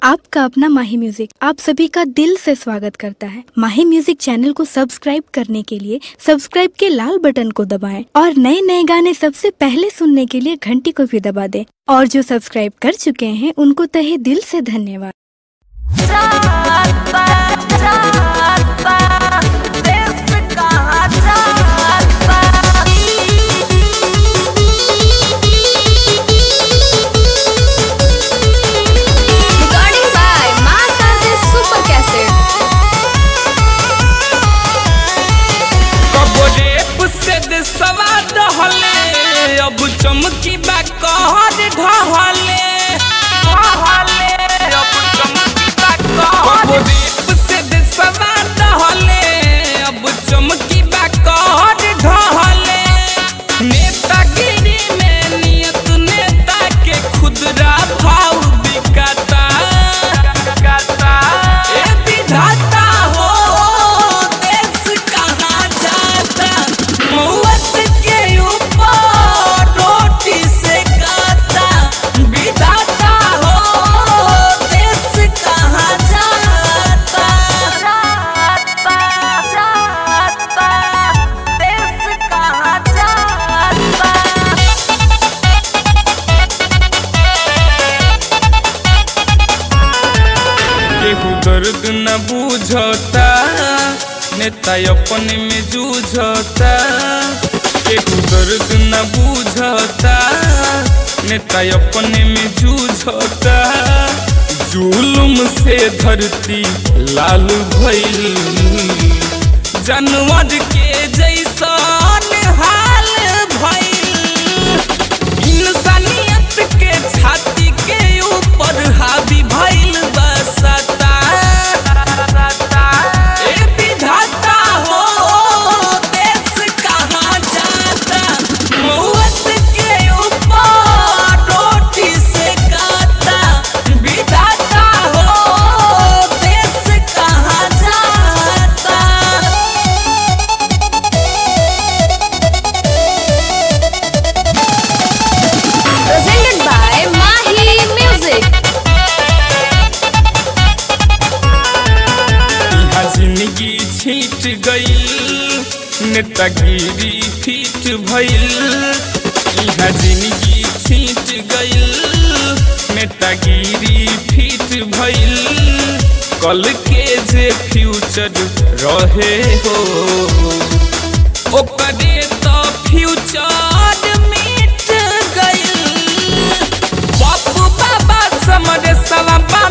आपका अपना माही म्यूजिक आप सभी का दिल से स्वागत करता है माही म्यूजिक चैनल को सब्सक्राइब करने के लिए सब्सक्राइब के लाल बटन को दबाएं और नए नए गाने सबसे पहले सुनने के लिए घंटी को भी दबा दें और जो सब्सक्राइब कर चुके हैं उनको तहे दिल से धन्यवाद रात बात रात बात देश कहाँ रात बात Recording by Mass Artist Super Cassette. कबरेप से देसवा दहले अब चमकी बा कहर ढहले ढहले अब चमकी बा कहर कबरेप से देसवा दहले अब चमकी बा कहर ढहले नेतागिरी में नियत नेता के खुदरा भाव बिकाता बिकाता ए विधाता हो देश कहाँ जाता मौत के ऊपर रोटी से काता विधाता हो देश कहाँ जाता रात बात रात बात देश कहाँ रात बात केहू दर्द न बुझता नेता अपने में जूझता केहू दर्द न बुझता नेता अपने में जूझता जुलुम से धरती लाल भइल जानवर के जैसन हाल भइल इंसानियत के छाती के ऊपर हावी भइल बसता ए विधाता हो देश कहाँ जाता मौत के ऊपर रोटी से काता विधाता हो देश कहाँ जाता Presented by Mahi Music. यहाँ जिंदगी छीट गई नेतागिरी फीट भइल यहाँ जिंदगी छीट गई नेतागिरी फीट भइल कल के जे फ्यूचर रहे हो ओकरे तो फ्यूचर मिट गइल बापू बाबा समरे सवा